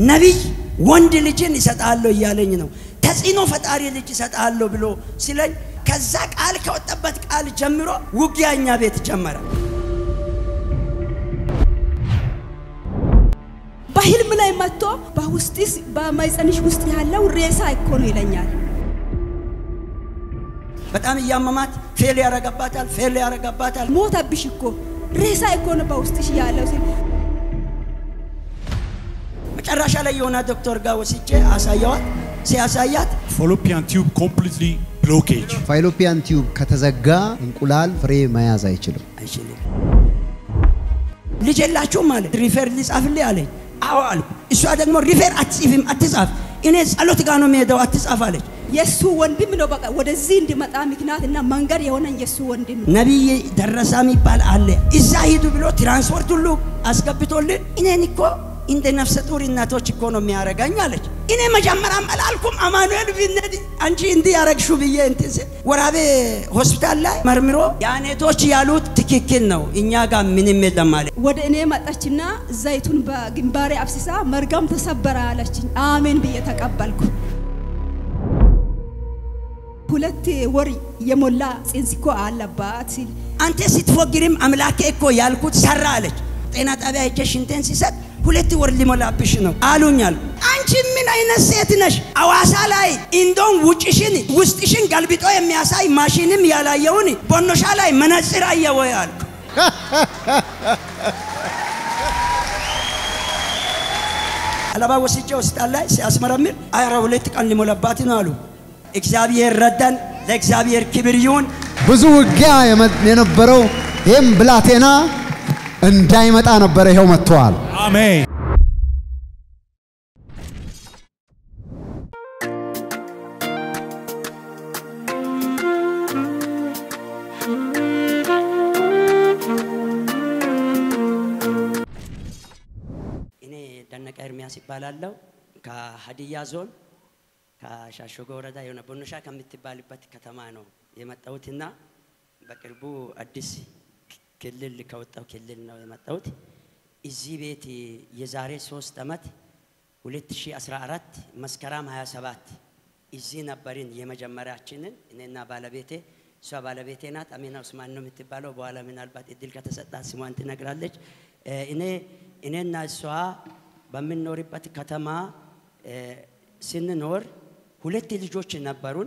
ነቢይ ወንድ ልጅን ይሰጣለሁ እያለኝ ነው። ተጽዕኖ ፈጣሪ ልጅ ይሰጣለሁ ብሎ ሲለኝ ከዛ ቃል ከወጣበት ቃል ጀምሮ ውጊያ እኛ ቤት ጀመረ። በህልም ላይ መጥቶ በውስጥስ በማይፀንሽ ውስጥ ያለው ሬሳ እኮ ነው ይለኛል። በጣም እያመማት ፌል ያረገባታል፣ ፌል ያረገባታል። ሞተብሽ እኮ ሬሳ እኮ ነው በውስጥሽ ያለው ሲል መጨረሻ ላይ የሆነ ዶክተር ጋር ወስጄ አሳየዋት። ሲያሳያት fallopian tube completely blockage. ፋይሎፒያን ቲዩብ ከተዘጋ እንቁላል ፍሬ መያዝ አይችልም። አይችልም። ልጅ የላችሁም ማለት ሪፌር ሊጻፍልህ አለኝ። አዎ አልኩ። እሷ ደግሞ ሪፌር አትጽፍም፣ አትጻፍ፣ እኔ ጸሎት ጋር ነው የሚሄደው፣ አትጻፍ አለች። የእሱ ወንድም ነው በቃ ወደዚህ እንዲመጣ ምክንያት እና መንገድ የሆነን የእሱ ወንድም ነው። ነቢይ ደረሳ የሚባል አለ። እዛ ሂዱ ብሎ ትራንስፖርት ሁሉ አስገብቶልን እኔን እኮ እንደ ነፍሰ ጡር እናቶች እኮ ነው የሚያረጋኝ አለች። እኔ መጀመሪያም አላልኩም አማኑኤል ቢነድ አንቺ እንዲህ ያረግሹ ብዬ እንትን ስል ወራቤ ሆስፒታል ላይ መርምሮ የአኔቶች ያሉት ትክክል ነው፣ እኛ ጋር ምንም የለም አለ። ወደ እኔ መጣችና ዘይቱን በግንባሬ አፍስሳ መርገም ተሰበረ አለችኝ። አሜን ብዬ ተቀበልኩ። ሁለት ወር የሞላ ጽንስ እኮ አለባት ሲል አንተ ስትፎግርም አምላኬ እኮ ያልኩት ሰራ አለች። ጤና ጣቢያ ሄጄ ሽንቴን ሲሰጥ ሁለት ወር ሊሞላብሽ ነው አሉኝ አሉ። አንቺ ምን አይነት ሴት ነሽ? አዋሳ ላይ እንደውም ውጭሽን ውስጥሽን ገልብጦ የሚያሳይ ማሽንም ያላየውን ቦኖሻ ላይ መነጽር አየ ወይ አልኩ። አለባ ወስጄ ሆስፒታል ላይ ሲያስመረምር አስራ ሁለት ቀን ሊሞላባት ነው አሉ። እግዚአብሔር ረዳን። ለእግዚአብሔር ክብር ይሁን። ብዙ ውጊያ የመ- የነበረው ይህም ብላቴና እንዳይመጣ ነበረ። ይኸው መጥተዋል። Amen. እኔ ደነቀ ኤርሚያስ ይባላለሁ። ከሀዲያ ዞን ከሻሾጎ ወረዳ የሆነ ቦኖሻ ከምትባልበት ከተማ ነው የመጣሁትና በቅርቡ አዲስ ክልል ከወጣው ክልል ነው የመጣሁት። እዚህ ቤት የዛሬ ሶስት ዓመት 2014 መስከረም 27 እዚህ ነበርን የመጀመሪያችንን እኔና ባለቤቴ እሷ ባለቤቴ ናት። አሚና ኡስማን ነው የምትባለው። በኋላ ምናልባት እድል ከተሰጣት ስሟን ትነግራለች። እ፣ እኔ እኔና እሷ በምንኖርበት ከተማ እ፣ ስንኖር ሁለት ልጆች ነበሩን።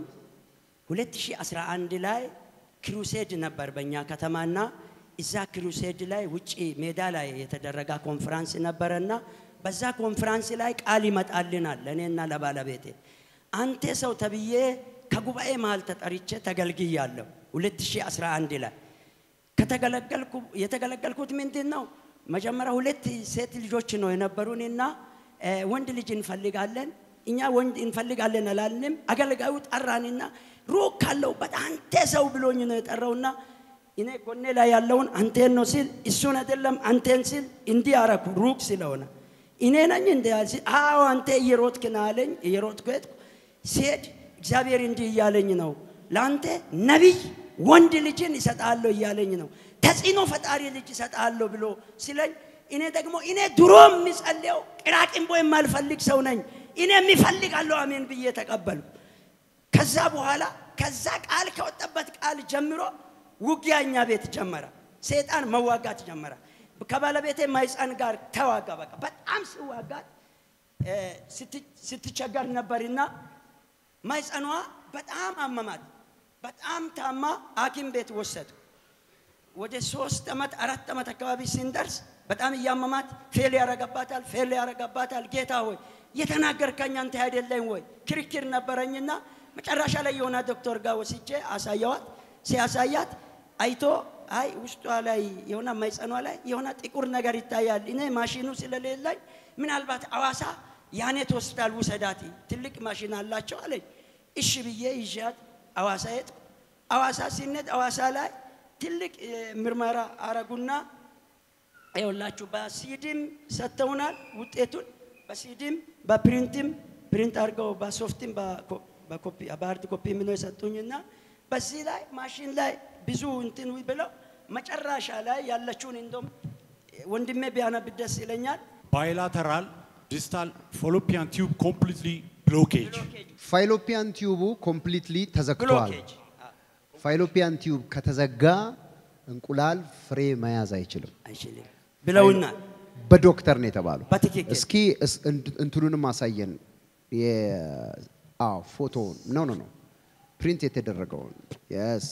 2011 ላይ ክሩሴድ ነበር በእኛ ከተማና እዛ ክሩሴድ ላይ ውጪ ሜዳ ላይ የተደረገ ኮንፈራንስ ነበረና በዛ ኮንፈራንስ ላይ ቃል ይመጣልናል ለእኔና ለባለቤቴ። አንተ ሰው ተብዬ ከጉባኤ መሃል ተጠርቼ ተገልግያለሁ 2011 ላይ ከተገለገልኩ የተገለገልኩት ምንድን ነው? መጀመሪያ ሁለት ሴት ልጆች ነው የነበሩንና እ፣ ወንድ ልጅ እንፈልጋለን። እኛ ወንድ እንፈልጋለን አላልንም። አገልጋዩ ጠራንና ሩቅ ካለሁበት አንተ ሰው ብሎኝ ነው የጠራውና እኔ ጎኔ ላይ ያለውን አንቴን ነው ሲል እሱን አይደለም አንቴን ሲል እንዲህ አረኩ ሩቅ ስለሆነ እኔ ነኝ እንደ ያል ሲል አዎ አንተ እየሮጥክ ና አለኝ። እየሮጥኩ ሄድኩ። ሲሄድ እግዚአብሔር እንዲህ እያለኝ ነው ለአንተ ነቢይ ወንድ ልጅን ይሰጣለሁ እያለኝ ነው። ተጽዕኖ ፈጣሪ ልጅ ይሰጣለሁ ብሎ ሲለኝ እኔ ደግሞ እኔ ድሮ የሚጸልየው ቅራቅንቦ የማልፈልግ ሰው ነኝ። እኔ የሚፈልጋለሁ አሜን ብዬ ተቀበሉ። ከዛ በኋላ ከዛ ቃል ከወጣበት ቃል ጀምሮ ውጊያ እኛ ቤት ጀመረ። ሰይጣን መዋጋት ጀመረ። ከባለቤቴ ማይፀን ጋር ተዋጋ። በቃ በጣም ሲዋጋት እ፣ ስት- ስትቸገር ነበርና ማይፀኗ በጣም አመማት። በጣም ታማ ሐኪም ቤት ወሰዱ። ወደ ሶስት ዓመት አራት ዓመት አካባቢ ስንደርስ በጣም እያመማት ፌል ያረገባታል፣ ፌል ያረገባታል። ጌታ ሆይ የተናገርከኝ አንተ አይደለኝ ወይ? ክርክር ነበረኝና መጨረሻ ላይ የሆነ ዶክተር ጋር ወስጄ አሳየዋት። ሲያሳያት አይቶ አይ ውስጧ ላይ የሆነ ማይፀኗ ላይ የሆነ ጥቁር ነገር ይታያል። እኔ ማሽኑ ስለሌለኝ ምናልባት አዋሳ ያኔት ሆስፒታል ውሰዳት፣ ትልቅ ማሽን አላቸው አለኝ። እሺ ብዬ ይዣት አዋሳ ሄድኩ። አዋሳ ሲነድ አዋሳ ላይ ትልቅ እ፣ ምርመራ አረጉና ይኸውላችሁ በሲዲም ሰጥተውናል ውጤቱን በሲዲም በፕሪንትም ፕሪንት አድርገው በሶፍትም በኮ- በኮፒ በሀርድ ኮፒ ምነው የሰጡኝና በዚህ ላይ ማሽን ላይ ብዙ እንትን ብለው መጨረሻ ላይ ያለችውን እንደውም ወንድሜ ቢያነብ ደስ ይለኛል። ባይላተራል Distal fallopian tube completely blockage. ፋይሎፒያን ቲዩቡ ኮምፕሊትሊ ተዘግቷል። ብሎኬጅ ፋይሎፒያን ቲዩብ ከተዘጋ እንቁላል ፍሬ መያዝ አይችልም። አይችልም ብለውናል። በዶክተር ነው የተባለው። በትክክል እስኪ እስ- እንት- እንትኑንም አሳየን። የ- አዎ ፎቶውን ኖ ኖ ኖ ፕሪንት የተደረገውን የስ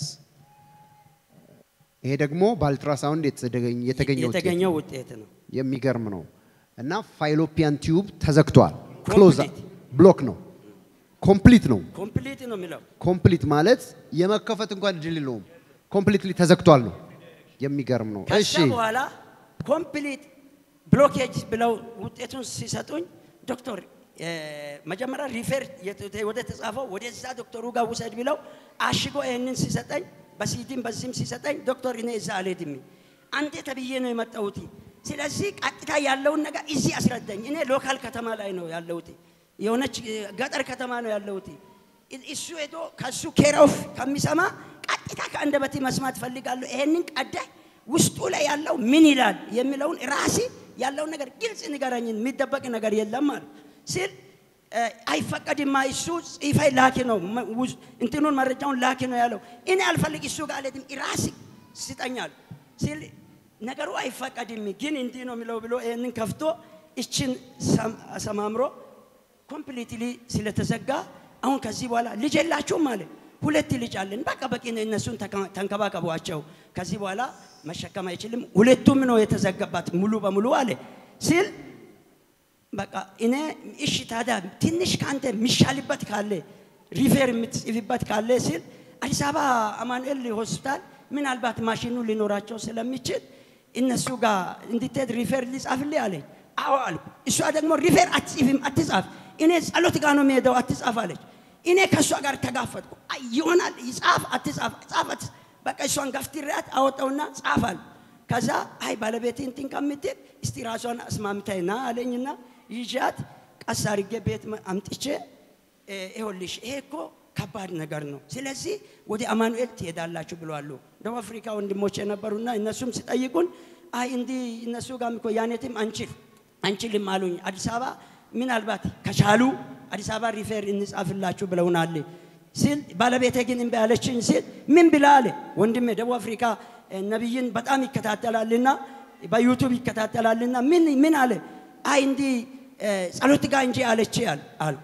ይሄ ደግሞ በአልትራሳውንድ የተገኘ- የተገኘ ውጤት የተገኘው ውጤት ነው። የሚገርም ነው። እና ፋይሎፒያን ቲዩብ ተዘግቷል። ክሎዝ Complete. ብሎክ ነው። ኮምፕሊት ነው። ኮምፕሊት ነው የሚለው ኮምፕሊት ማለት የመከፈት እንኳን እድል የለውም። ኮምፕሊትሊ ተዘግቷል ነው። የሚገርም ነው። እሺ ከዛ በኋላ ኮምፕሊት ብሎኬጅ ብለው ውጤቱን ሲሰጡኝ ዶክተር እ፣ መጀመሪያ ሪፌር የት- ወደ ተጻፈው ወደዛ ዶክተሩ ጋር ውሰድ ብለው አሽጎ ይህንን ሲሰጠኝ በሲዲም በዚህም ሲሰጠኝ ዶክተር እኔ እዛ አልሄድም አንተ ተብዬ ነው የመጣሁት። ስለዚህ ቀጥታ ያለውን ነገር እዚህ አስረዳኝ። እኔ ሎካል ከተማ ላይ ነው ያለሁት፣ የሆነች እ፣ ገጠር ከተማ ነው ያለሁት። እ- እሱ ሄዶ ከሱ ኬራውፍ ከሚሰማ ቀጥታ ከአንደበቴ መስማት ፈልጋለሁ። ይሄንን ቀዳይ ውስጡ ላይ ያለው ምን ይላል የሚለውን ራሴ ያለውን ነገር ግልጽ ንገረኝን፣ የሚደበቅ ነገር የለም አሉ ሲል እ፣ አይፈቀድማ እሱ ጽፈይ ላኪ ነው መ- ውስ- እንትኑን መረጃውን ላኪ ነው ያለው። እኔ አልፈልግ እሱ ጋር አልሄድም ራሴ ስጠኛል ሲል ነገሩ አይፈቀድም ግን እንዲህ ነው የሚለው ብሎ ይህንን ከፍቶ እችን ሰም- አሰማምሮ ኮምፕሊትሊ ስለተዘጋ አሁን ከዚህ በኋላ ልጅ የላችሁም አለ። ሁለት ልጅ አለን። በቃ በቂ ነው። እነሱን ተከ- ተንከባከቧቸው። ከዚህ በኋላ መሸከም አይችልም። ሁለቱም ነው የተዘጋባት ሙሉ በሙሉ አለ ሲል በቃ እኔ እሺ ታዲያ ትንሽ ከአንተ የሚሻልበት ካለ ሪፌር የምትጽፍበት ካለ ሲል አዲስ አበባ አማኑኤል ሆስፒታል ምናልባት ማሽኑ ሊኖራቸው ስለሚችል እነሱ ጋር እንድትሄድ ሪፌር ሊጻፍልህ አለኝ። አዎ አልኩ። እሷ ደግሞ ሪፌር አትጽፍም፣ አትጻፍ፣ እኔ ጸሎት ጋር ነው የሚሄደው፣ አትጻፍ አለች። እኔ ከእሷ ጋር ተጋፈጥኩ። አይ ይሆናል፣ ይጻፍ፣ አትጻፍ፣ ጻፍ፣ አትጻፍ። በቃ እሷን ገፍትሬያት አወጣውና ጻፍ አልኩ። ከዛ አይ ባለቤቴ እንትን ከምትል እስቲ ራሷን አስማምታይና አለኝና ይዣት ቀስ አድርጌ ቤት መ- አምጥቼ እ፣ ይኸውልሽ ይሄ እኮ ከባድ ነገር ነው። ስለዚህ ወደ አማኑኤል ትሄዳላችሁ ብለዋሉ። ደቡብ አፍሪካ ወንድሞች የነበሩና እነሱም ሲጠይቁን አይ እንዲህ እነሱ ጋርም እኮ ያኔትም አንችል አንችልም አሉኝ። አዲስ አበባ ምናልባት ከቻሉ አዲስ አበባ ሪፌር እንጻፍላችሁ ብለውናል ሲል ባለቤቴ ግን እምቢ አለችኝ ሲል ምን ብላ አለ ወንድሜ ደቡብ አፍሪካ እ፣ ነቢይን በጣም ይከታተላልና በዩቱብ ይከታተላልና ምን ምን አለ አይ እንዲህ እ፣ ጸሎት ጋር እንጂ አለች አል አልኩ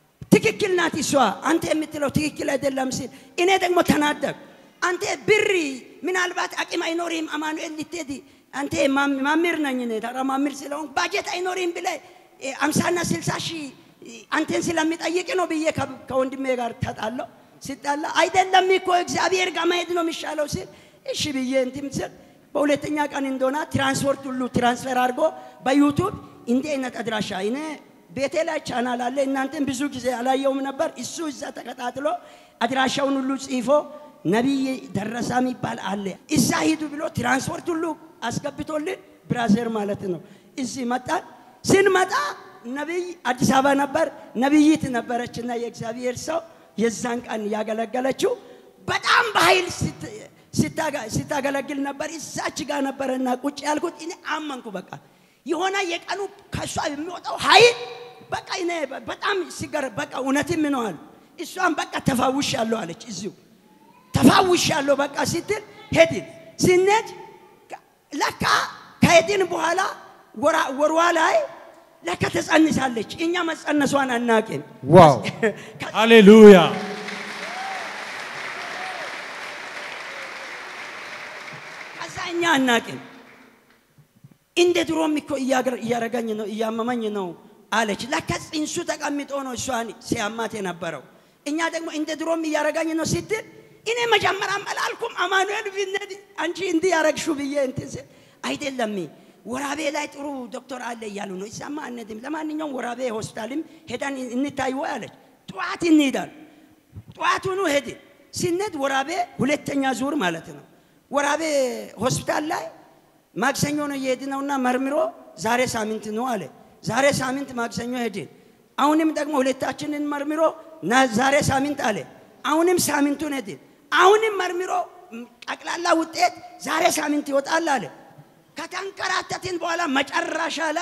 ትክክል ናት እሷ አንተ የምትለው ትክክል አይደለም ሲል እኔ ደግሞ ተናደቅ አንተ ብሪ ምናልባት አቅም አይኖርም አማኑኤል ልትሄድ አንተ ማም- ማምር ነኝ እኔ ተራ ማምር ስለሆን ባጀት አይኖርም ብለ አምሳና ስልሳ ሺህ አንተን ስለሚጠይቅ ነው ብዬ ከ- ከወንድሜ ጋር ተጣለው ሲጣላ አይደለም እኮ እግዚአብሔር ጋር መሄድ ነው የሚሻለው ሲል እሺ ብዬ እንትን ስል በሁለተኛ ቀን እንደሆነ ትራንስፖርት ሁሉ ትራንስፈር አድርጎ በዩቱብ እንዲህ አይነት አድራሻ እኔ ቤቴ ላይ ቻናል አለ። እናንተን ብዙ ጊዜ አላየውም ነበር። እሱ እዛ ተከታትሎ አድራሻውን ሁሉ ጽፎ ነቢይ ደረሳ የሚባል አለ እዛ ሂዱ ብሎ ትራንስፖርት ሁሉ አስገብቶልን ብራዘር ማለት ነው። እዚህ መጣን። ስንመጣ ነቢይ አዲስ አበባ ነበር። ነቢይት ነበረችና የእግዚአብሔር ሰው የዛን ቀን ያገለገለችው በጣም በኃይል ስት- ስታጋ- ስታገለግል ነበር። እዛች ጋር ነበረና ቁጭ ያልኩት እኔ አመንኩ። በቃ የሆነ የቀኑ ከእሷ የሚወጣው ኃይል በቃ እኔ በጣም ሲገር በቃ እውነትም ነዋል። እሷን በቃ ተፋውሽ ያለው አለች እዚሁ ተፋውሽ ያለው በቃ ስትል ሄድን። ስንሄድ ለካ ከሄድን በኋላ ወራ- ወርዋ ላይ ለካ ተጸንሳለች። እኛ መጸነሷን አናቅም። ዋው Hallelujah. ከዛ እኛ አናቅም። እንደ ድሮም እኮ እያገር- እያረገኝ ነው እያመመኝ ነው አለች። ለካ ጽንሱ ተቀምጦ ነው እሷን ሲያማት የነበረው። እኛ ደግሞ እንደ ድሮም እያረገኝ ነው ስትል እኔ መጀመሪያም አላልኩም አማኑኤል ቢነድ አንቺ እንዲህ ያረግሹ ብዬ እንትን ስል አይደለም ወራቤ ላይ ጥሩ ዶክተር አለ እያሉ ነው። እዛማ አንሄድም። ለማንኛውም ወራቤ ሆስፒታልም ሄደን እንታይ ወይ አለች። ጠዋት እንሄዳል። ጠዋቱኑ ሄድን። ስንሄድ ወራቤ ሁለተኛ ዙር ማለት ነው። ወራቤ ሆስፒታል ላይ ማክሰኞ ነው የሄድነውና መርምሮ ዛሬ ሳምንት ነው አለ። ዛሬ ሳምንት ማክሰኞ ሄድን። አሁንም ደግሞ ሁለታችንን መርምሮ ና- ዛሬ ሳምንት አለ። አሁንም ሳምንቱን ሄድን። አሁንም መርምሮ ም፣ ጠቅላላ ውጤት ዛሬ ሳምንት ይወጣል አለ። ከተንከራተትን በኋላ መጨረሻ ላይ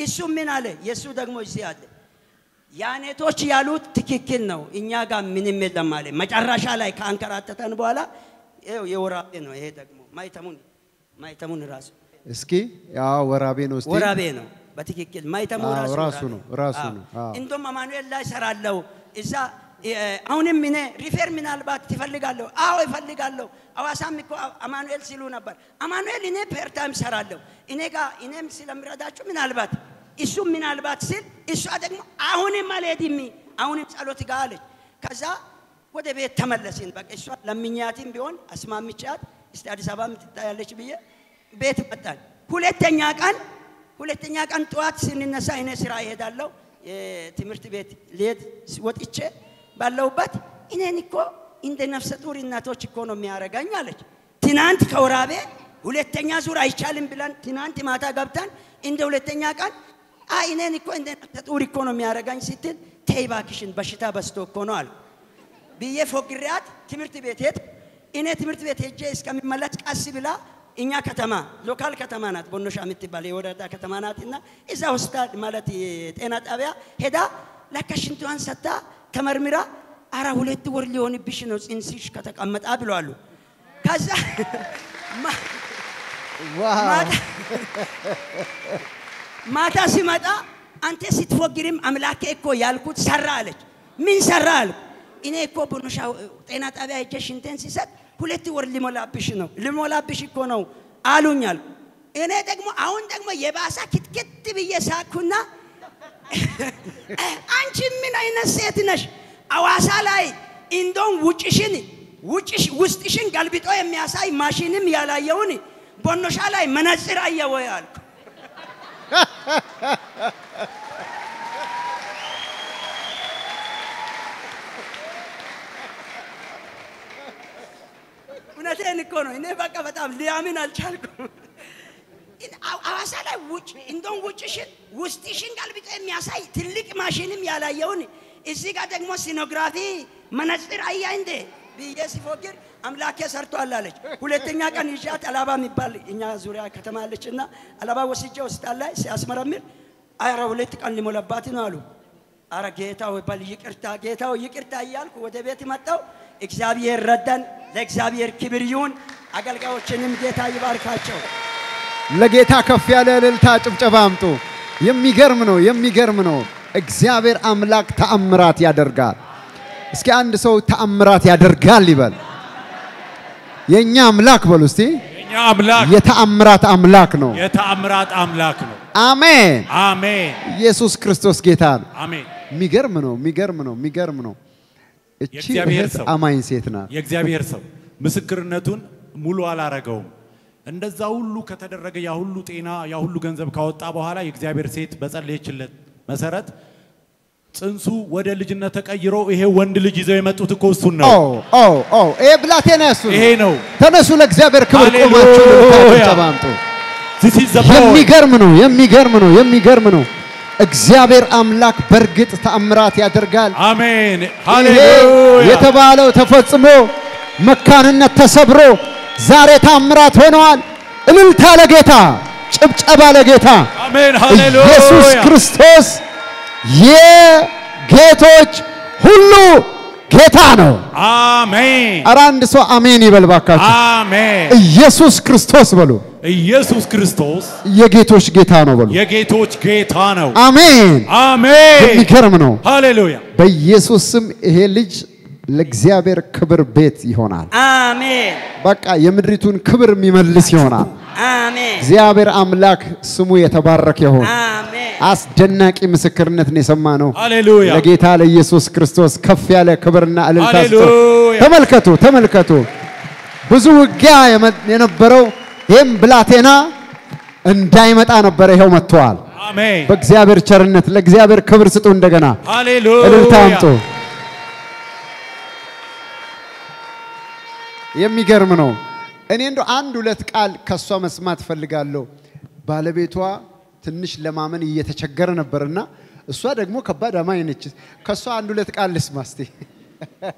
እሱ ምን አለ? የእሱ ደግሞ እዚህ አለ። ያኔቶች ያሉት ትክክል ነው፣ እኛ ጋር ምንም የለም አለ። መጨረሻ ላይ ከአንከራተተን በኋላ ይኸው የወራቤ ነው። ይሄ ደግሞ ማይተሙን ማይተሙን ራሱ እስኪ ያ ወራቤ ነው እስቲ ወራቤ ነው በትክክል ማይተሙ አዎ፣ ራሱ ራሱ ወራቤ ነው፣ ራሱ አዎ። ነው። አዎ። እንደውም አማኑኤል ላይ ሰራለሁ እዛ እ፣ አሁንም እኔ ሪፌር ምናልባት ትፈልጋለሁ? አዎ ይፈልጋለሁ። አዋሳም እኮ አማኑኤል ሲሉ ነበር። አማኑኤል እኔ ፐርታይም ሰራለሁ እኔ ጋር እኔም ስለምረዳችሁ ምናልባት እሱ ምናልባት ሲል እሷ ደግሞ አሁንም አልሄድም አሁንም ጸሎት ጋር አለች። ከዛ ወደ ቤት ተመለስን። በቃ እሷ ለምኛትም ቢሆን አስማምቻት እስቲ አዲስ አበባ ትታያለች ብዬ ቤት መጣን። ሁለተኛ ቀን ሁለተኛ ቀን ጠዋት ስንነሳ እኔ ስራ እሄዳለሁ የትምህርት ቤት ልሄድ ወጥቼ ባለሁበት እኔን እኮ እንደ ነፍሰ ጡር እናቶች እኮ ነው የሚያረጋኝ አለች። ትናንት ከወራቤ ሁለተኛ ዙር አይቻልም ብለን ትናንት ማታ ገብተን እንደ ሁለተኛ ቀን አይ እኔን እኮ እንደ ነፍሰ ጡር እኮ ነው የሚያረጋኝ ስትል ተይ እባክሽን በሽታ በዝቶ እኮ ነው አሉ ብዬ ፎግሪያት ትምህርት ቤት ሄድ እኔ ትምህርት ቤት ሄጄ እስከሚመለስ ቀስ ብላ እኛ ከተማ ሎካል ከተማ ናት፣ ቦኖሻ የምትባል የወረዳ ከተማ ናት። እና እዛ ሆስፒታል ማለት የጤና ጣቢያ ሄዳ ለካ ሽንቷን ሰታ ተመርምራ አራ ሁለት ወር ሊሆንብሽ ነው ጽንስሽ ከተቀመጣ ብለዋሉ። ከዛ ማ- ዋው ማታ ማታ ሲመጣ አንተ ስትፎግርም አምላኬ እኮ ያልኩት ሰራ አለች። ምን ሰራ አልኩ። እኔ እኮ ቦኖሻ ጤና ጣቢያ ሄጄ ሽንቴን ሲሰጥ ሁለት ወር ሊሞላብሽ ነው ሊሞላብሽ እኮ ነው አሉኝ አልኩ። እኔ ደግሞ አሁን ደግሞ የባሳ ክትክት ብዬ ሳኩና አንቺ ምን አይነት ሴት ነሽ? አዋሳ ላይ እንደውም ውጭሽን ውጭሽ ውስጥሽን ገልብጦ የሚያሳይ ማሽንም ያላየውን ቦኖሻ ላይ መነጽር አየወ አልኩ። እውነቴን እኮ ነው። እኔ በቃ በጣም ሊያምን አልቻልኩም። አው- አዋሳ ላይ ውጭ እንደውም ውጭሽን ውስጥሽን ገልብጦ የሚያሳይ ትልቅ ማሽንም ያላየውን እዚህ ጋር ደግሞ ሲኖግራፊ መነጽር አያ እንዴ ብዬ ሲፎግር አምላኬ ሰርቷል አለች። ሁለተኛ ቀን ይዣት አላባ የሚባል እኛ ዙሪያ ከተማ አለች እና አላባ ወስጄ ሆስፒታል ላይ ሲያስመረምር አረ ሁለት ቀን ሊሞላባት ነው አሉ። አረ ጌታው በል ይቅርታ፣ ጌታው ይቅርታ እያልኩ ወደ ቤት መጣው። እግዚአብሔር ረዳን። ለእግዚአብሔር ክብር ይሁን። አገልጋዮችንም ጌታ ይባርካቸው። ለጌታ ከፍ ያለ እልልታ ጭብጨባ አምጡ። የሚገርም ነው፣ የሚገርም ነው። እግዚአብሔር አምላክ ተአምራት ያደርጋል። እስኪ አንድ ሰው ተአምራት ያደርጋል ይበል። የእኛ አምላክ በሉ እስቲ። የኛ አምላክ የተአምራት አምላክ ነው። የተአምራት አምላክ ነው። አሜን። አሜን ኢየሱስ ክርስቶስ ጌታ ነው። አሜን። የሚገርም ነው፣ የሚገርም ነው፣ የሚገርም ነው። እቺ የእግዚአብሔር እህት ሰው። አማኝ ሴት ናት። የእግዚአብሔር ሰው ምስክርነቱን ሙሉ አላረገውም። እንደዛ ሁሉ ከተደረገ ያ ሁሉ ጤና ያ ሁሉ ገንዘብ ካወጣ በኋላ የእግዚአብሔር ሴት በጸለየችለት መሰረት ጽንሱ ወደ ልጅነት ተቀይሮ ይሄ ወንድ ልጅ ይዘው የመጡት እኮ እሱን ኦ ነው። ኦ ኦ ይሄ ብላቴና እሱ ነው። ይሄ ነው። ተነሱ፣ ለእግዚአብሔር ክብር ሃሌሉያ። ቆማችሁ እልልታ ጭብጨባ አምጡ። This is the boy. የሚገርም ነው፣ የሚገርም ነው፣ የሚገርም ነው። እግዚአብሔር አምላክ በእርግጥ ተአምራት ያደርጋል። አሜን ይሄ ሃሌሉያ። የተባለው ተፈጽሞ መካንነት ተሰብሮ ዛሬ ታምራት ሆነዋል። እልልታ ለጌታ፣ ጭብጨባ ለጌታ። አሜን ሃሌሉያ። ኢየሱስ ክርስቶስ የጌቶች ሁሉ ጌታ ነው። አሜን ኧረ አንድ ሰው አሜን ይበል ባካችሁ። አሜን። ኢየሱስ ክርስቶስ በሉ። ኢየሱስ ክርስቶስ የጌቶች ጌታ ነው በሉ። የጌቶች ጌታ ነው። አሜን። አሜን የሚገርም ነው። ሃሌሉያ። በኢየሱስ ስም ይሄ ልጅ ለእግዚአብሔር ክብር ቤት ይሆናል። አሜን በቃ የምድሪቱን ክብር የሚመልስ ይሆናል። አሜን እግዚአብሔር አምላክ ስሙ የተባረከ ይሆን። አሜን አስደናቂ ምስክርነትን የሰማ ነው። ሃሌሉያ። ለጌታ ለኢየሱስ ክርስቶስ ከፍ ያለ ክብርና እልልታ ስጡ። ሃሌሉያ። ተመልከቱ፣ ተመልከቱ። ብዙ ውጊያ የመ- የነበረው ይህም ብላቴና እንዳይመጣ ነበረ። ይኸው መጥተዋል። አሜን በእግዚአብሔር ቸርነት ለእግዚአብሔር ክብር ስጡ። እንደገና ሃሌሉያ። እልልታ አምጡ። የሚገርም ነው። እኔ እንደው አንድ ሁለት ቃል ከእሷ መስማት ፈልጋለሁ። ባለቤቷ ትንሽ ለማመን እየተቸገረ ነበርና እሷ ደግሞ ከባድ አማኝ ነች። ከእሷ አንድ ሁለት ቃል ልስማ እስቲ።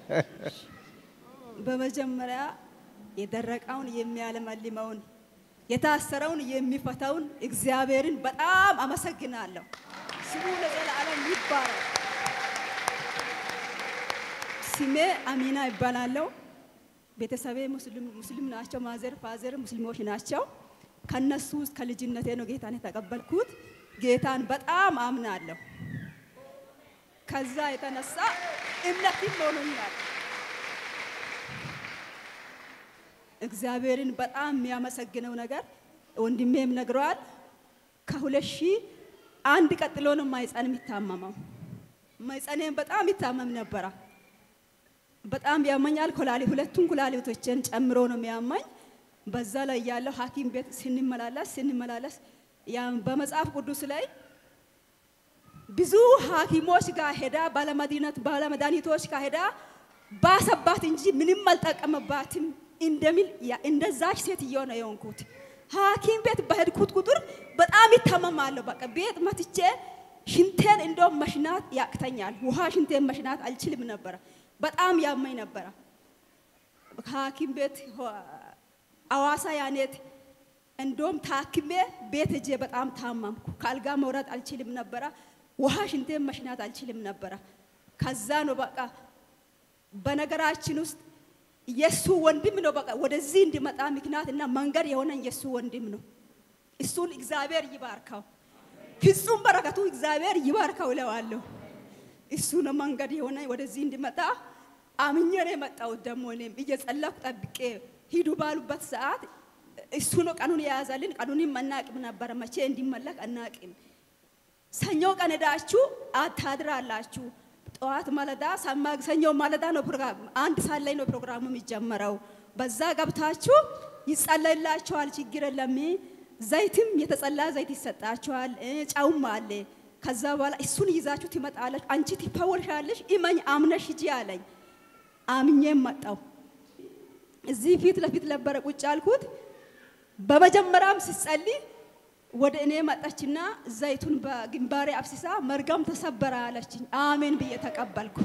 በመጀመሪያ የደረቀውን የሚያለመልመውን የታሰረውን የሚፈታውን እግዚአብሔርን በጣም አመሰግናለሁ። ስሙ ለዘላለም ይባረክ። ስሜ አሚና ይባላለሁ። ቤተሰቤ ሙስሊም ሙስሊም ናቸው። ማዘር ፋዘር ሙስሊሞች ናቸው። ከነሱ ውስጥ ከልጅነቴ ነው ጌታን የተቀበልኩት። ጌታን በጣም አምናለሁ። ከዛ የተነሳ እምነትም ሆኖኛል። እግዚአብሔርን በጣም የሚያመሰግነው ነገር ወንድሜም ነግረዋል። ከሁለት ሺህ አንድ ቀጥሎ ነው ማይፀን የሚታመመው። ማይፀኔም በጣም ይታመም ነበረ። በጣም ያመኛል። ኮላሊ ሁለቱን ኩላሊቶችን ጨምሮ ነው የሚያመኝ። በዛ ላይ ያለው ሐኪም ቤት ስንመላለስ ስንመላለስ ያም በመጽሐፍ ቅዱስ ላይ ብዙ ሐኪሞች ጋር ሄዳ ባለመድኃኒት ባለመድኃኒቶች ጋር ሄዳ ባሰባት እንጂ ምንም አልጠቀመባትም እንደሚል ያ- እንደዛች ሴትዮ ነው የሆንኩት። ሐኪም ቤት በሄድኩት ቁጥር በጣም ይታመማለሁ። በቃ ቤት መትቼ ሽንቴን እንደውም መሽናት ያቅተኛል። ውሃ ሽንቴን መሽናት አልችልም ነበረ። በጣም ያመኝ ነበረ። ከሐኪም ቤት ሆ- አዋሳ ያኔት እንደውም ታክሜ ቤት ሄጄ በጣም ታመምኩ። ከአልጋ መውረድ አልችልም ነበረ። ውሃ ሽንቴን መሽናት አልችልም ነበረ። ከዛ ነው በቃ በነገራችን ውስጥ የእሱ ወንድም ነው በቃ ወደዚህ እንዲመጣ ምክንያት እና መንገድ የሆነኝ የእሱ ወንድም ነው። እሱን እግዚአብሔር ይባርከው፣ ፍጹም በረከቱ እግዚአብሔር ይባርከው እለዋለሁ። እሱ ነው መንገድ የሆነ ወደዚህ እንዲመጣ አምኜ ነው የመጣሁት። ደግሞ እኔም እየጸለኩ ጠብቄ ሂዱ ባሉበት ሰዓት እሱ ነው ቀኑን የያዘልን። ቀኑንም አናቅም ነበረ፣ መቼ እንዲመለክ አናቅም። ሰኞ ቀን ሄዳችሁ አታድራላችሁ። ጠዋት ማለዳ ማክሰኞ ማለዳ ነው ፕሮግራም፣ አንድ ሰዓት ላይ ነው ፕሮግራሙ የሚጀመረው። በዛ ገብታችሁ ይጸለይላችኋል። ችግር የለም። ዘይትም የተጸላ ዘይት ይሰጣችኋል፣ እ ጨውም አለ። ከዛ በኋላ እሱን ይዛችሁ ትመጣለች። አንቺ ትፈወሻለሽ፣ እመኝ አምነሽ ሂጂ አለኝ። አምኜም መጣው። እዚህ ፊት ለፊት ነበረ ቁጭ አልኩት። በመጀመሪያም ስጸልይ ወደ እኔ መጣችና ዘይቱን በግንባሬ አፍስሳ መርገም ተሰበረ አለችኝ። አሜን ብዬ ተቀበልኩ።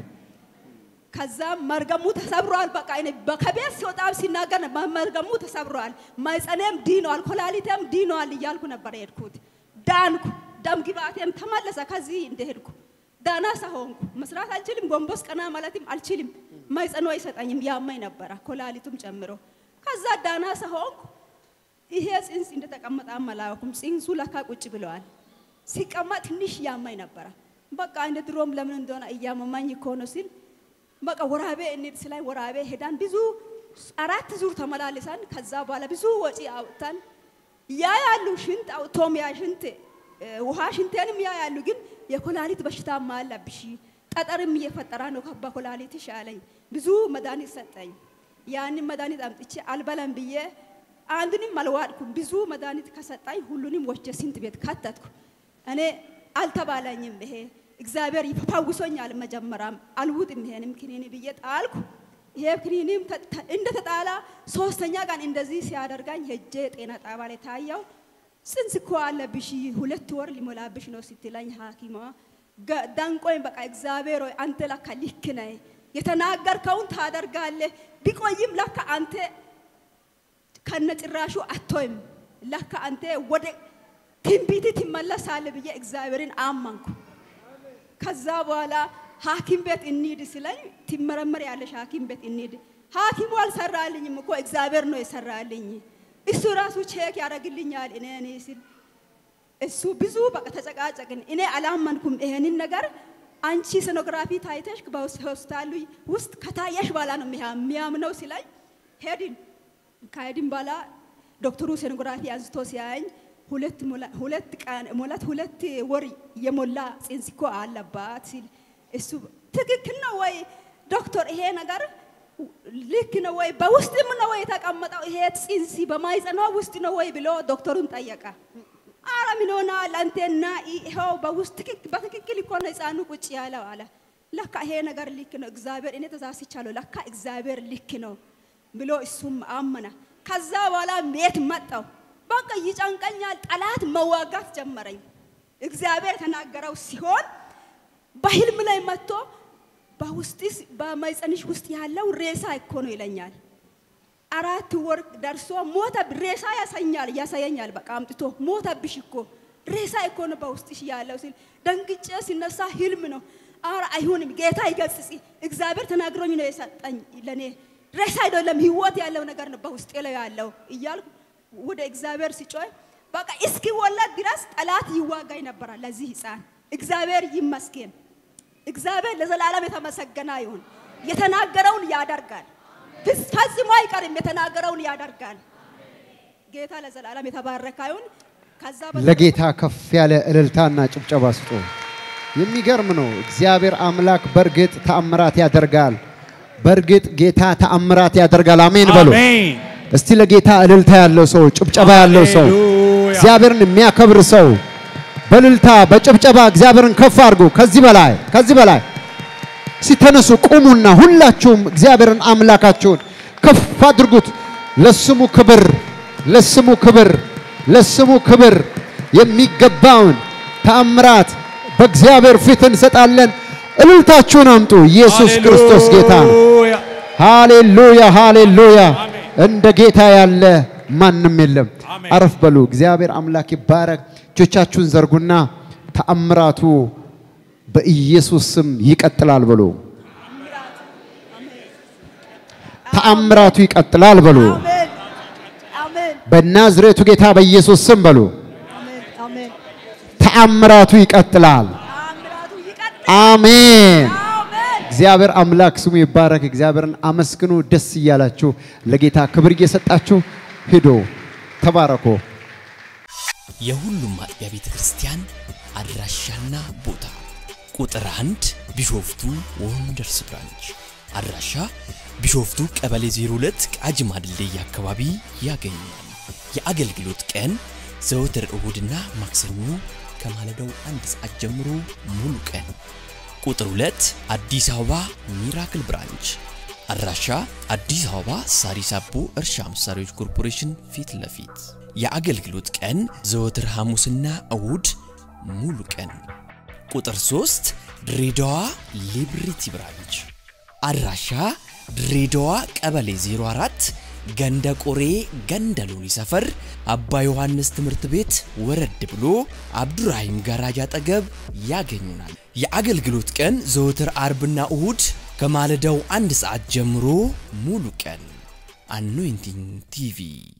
ከዛም መርገሙ ተሰብሯል። በቃ እኔ ከቤት ሲወጣም ሲናገር መርገሙ ተሰብሯል፣ ማይጸኔም ዲኗል፣ ኮላሊቴም ዲኗል እያልኩ ነበር የሄድኩት። ዳንኩ። ደም ግባቴም ተመለሰ። ከዚህ እንደሄድኩ ዳና ሆንኩ። መስራት አልችልም፣ ጎንበስ ቀና ማለትም አልችልም። ማይጸኖ አይሰጠኝም፣ ያመኝ ነበረ ኮላሊቱም ጨምሮ። ከዛ ዳና ሆንኩ። ይሄ ጽንስ እንደተቀመጠ አመላኩም። ጽንሱ ለካ ቁጭ ብለዋል። ሲቀመጥ ትንሽ ያማኝ ነበረ። በቃ እንደ ድሮም ለምን እንደሆነ እያመማኝ እኮ ነው ሲል በቃ ወራቤ እንሂድ ስላይ ወራቤ ሄዳን ብዙ አራት ዙር ተመላልሰን ከዛ በኋላ ብዙ ወጪ አውጥተን ያ ያሉ ሽንት አውጥቶም ያ ሽንት እ፣ ውሃ ሽንቴንም ያ ያሉ ግን የኮላሊት በሽታማ አለብሽ ጠጠርም እየፈጠረ ነው በኮላሊትሽ አለኝ። ብዙ መድኃኒት ሰጠኝ። ያንን መድኃኒት አምጥቼ አልበላም ብዬ አንዱንም አልዋጥኩም። ብዙ መድኃኒት ከሰጣኝ ሁሉንም ወስጄ ሽንት ቤት ከተትኩ። እኔ አልተባለኝም ይሄ እግዚአብሔር ይፈውሶኛል። መጀመሪያም አልውጥም ይሄንም ክኒኒ ብዬ ጣልኩ። ይሄ ክኒኒም ተ- ተ- እንደተጣላ ሶስተኛ ቀን እንደዚህ ሲያደርጋኝ ሄጄ ጤና ጣቢያ ላይ ታየው። ጽንስ እኮ አለብሽ ሁለት ወር ሊሞላብሽ ነው ስትለኝ ሐኪሟ ገ- ደንቆኝ በቃ እግዚአብሔር ሆይ አንተ ለካ ልክ ነህ፣ የተናገርከውን ታደርጋለህ። ቢቆይም ለካ አንተ ከነጭራሹ አቶይም ለካ አንተ ወደ ትንቢት ትመለሳለህ ብዬ እግዚአብሔርን አመንኩ። ከዛ በኋላ ሐኪም ቤት እንሂድ ስለኝ ትመረመር ያለሽ ሐኪም ቤት እንሂድ። ሐኪሙ አልሰራልኝም እኮ እግዚአብሔር ነው የሰራልኝ። እሱ ራሱ ቼክ ያደርግልኛል እኔ እኔ ሲል እሱ ብዙ በቃ ተጨቃጨቅን። እኔ አላመንኩም ይሄንን ነገር። አንቺ ሶኖግራፊ ታይተሽ በሆስፒታሉ ውስጥ ከታየሽ በኋላ ነው የሚያ- የሚያምነው ሲለኝ ሄድን። ከሄድን በኋላ ዶክተሩ ሶኖግራፊ አንስቶ ሲያየኝ ሁለት ሞላ- ሁለት ቀን ሞላት ሁለት ወር የሞላ ጽንስ እኮ አለባት ሲል እሱ ትክክል ነው ወይ ዶክተር ይሄ ነገር ልክ ነው ወይ በውስጥም ነው ወይ የተቀመጠው ይሄ ጽንስ በማይጸኗ ውስጥ ነው ወይ ብሎ ዶክተሩን ጠየቀ። አረ ምን ሆናል አንተና ይኸው በውስጥ ትክክ- በትክክል እኮ ነው ህፃኑ ቁጭ ያለው አለ። ለካ ይሄ ነገር ልክ ነው እግዚአብሔር እኔ ተሳስቻለሁ፣ ለካ እግዚአብሔር ልክ ነው ብሎ እሱም አመነ። ከዛ በኋላ ቤት መጣው። በቃ ይጨንቀኛል፣ ጠላት መዋጋት ጀመረኝ። እግዚአብሔር የተናገረው ሲሆን በህልም ላይ መጥቶ በውስጥስ በማይጸንሽ ውስጥ ያለው ሬሳ እኮ ነው ይለኛል። አራት ወር ደርሶ ሞተ። ሬሳ ያሳኛል ያሳየኛል። በቃ አምጥቶ ሞተብሽ እኮ ሬሳ እኮ ነው በውስጥሽ ያለው ሲል ደንግጬ ሲነሳ ህልም ነው። አረ አይሆንም፣ ጌታ ይገስጽ፣ እግዚአብሔር ተናግሮኝ ነው የሰጠኝ ለኔ ሬሳ አይደለም ህይወት ያለው ነገር ነው በውስጤ ላይ ያለው እያልኩ ወደ እግዚአብሔር ሲጮህ በቃ እስኪ ወለድ ድረስ ጠላት ይዋጋኝ ነበራል ለዚህ ህፃን። እግዚአብሔር ይመስገን። እግዚአብሔር ለዘላለም የተመሰገነ ይሁን። የተናገረውን ያደርጋል። ፈጽሞ አይቀርም። የተናገረውን ያደርጋል። ጌታ ለዘላለም የተባረከ ይሁን። ከዛ ለጌታ ከፍ ያለ እልልታና ጭብጨባ ስጡ። የሚገርም ነው። እግዚአብሔር አምላክ በእርግጥ ተአምራት ያደርጋል። በእርግጥ ጌታ ተአምራት ያደርጋል። አሜን በሉ። አሜን። እስቲ ለጌታ እልልታ ያለው ሰው፣ ጭብጨባ ያለው ሰው፣ ሃሌሉያ። እግዚአብሔርን የሚያከብር ሰው በእልልታ በጭብጨባ እግዚአብሔርን ከፍ አድርጉ። ከዚህ በላይ ከዚህ በላይ ሲተነሱ ቁሙና ሁላችሁም እግዚአብሔርን አምላካችሁን ከፍ አድርጉት። ለስሙ ክብር፣ ለስሙ ክብር፣ ለስሙ ክብር የሚገባውን ተአምራት በእግዚአብሔር ፊት እንሰጣለን። እልልታችሁን አምጡ። ኢየሱስ ክርስቶስ ጌታ ነው። ሃሌሉያ። ሃሌሉያ ሃሌሉያ። አሜን። እንደ ጌታ ያለ ማንም የለም። አሜን። አረፍ በሉ። እግዚአብሔር አምላክ ይባረክ። እጆቻችሁን ዘርጉና ተአምራቱ በኢየሱስ ስም ይቀጥላል በሉ። ተአምራቱ ይቀጥላል በሉ። አሜን አሜን በናዝሬቱ ጌታ በኢየሱስ ስም በሉ። አሜን አሜን ተአምራቱ ይቀጥላል። ተአምራቱ ይቀጥል። አሜን። አሜን እግዚአብሔር አምላክ ስሙ ይባረክ። እግዚአብሔርን አመስግኑ። ደስ እያላችሁ ለጌታ ክብር እየሰጣችሁ ሂዶ ተባረኮ። የሁሉም አጥቢያ ቤተ ክርስቲያን አድራሻና ቦታ ቁጥር አንድ ቢሾፍቱ ወንደርስ ብራንች አድራሻ ቢሾፍቱ ቀበሌ 02 ቃጂማ ድልድይ አካባቢ ያገኛል። የአገልግሎት ቀን ዘወትር እሁድና ማክሰኞ ከማለዳው አንድ ሰዓት ጀምሮ ሙሉ ቀን። ቁጥር 2 አዲስ አበባ ሚራክል ብራንች አድራሻ አዲስ አበባ ሳሪስ አቦ እርሻ መሳሪያዎች ኮርፖሬሽን ፊት ለፊት የአገልግሎት ቀን ዘወትር ሐሙስና እሁድ ሙሉ ቀን። ቁጥር 3 ድሬዳዋ ሊብሪቲ ብራንች አድራሻ ድሬዳዋ ቀበሌ 04 ገንደ ቆሬ ገንደ ሎኒ ሰፈር አባ ዮሐንስ ትምህርት ቤት ወረድ ብሎ አብዱራሂም ጋራጅ አጠገብ ያገኙናል። የአገልግሎት ቀን ዘወትር አርብና እሁድ ከማለዳው አንድ ሰዓት ጀምሮ ሙሉ ቀን። አኖይንቲንግ ቲቪ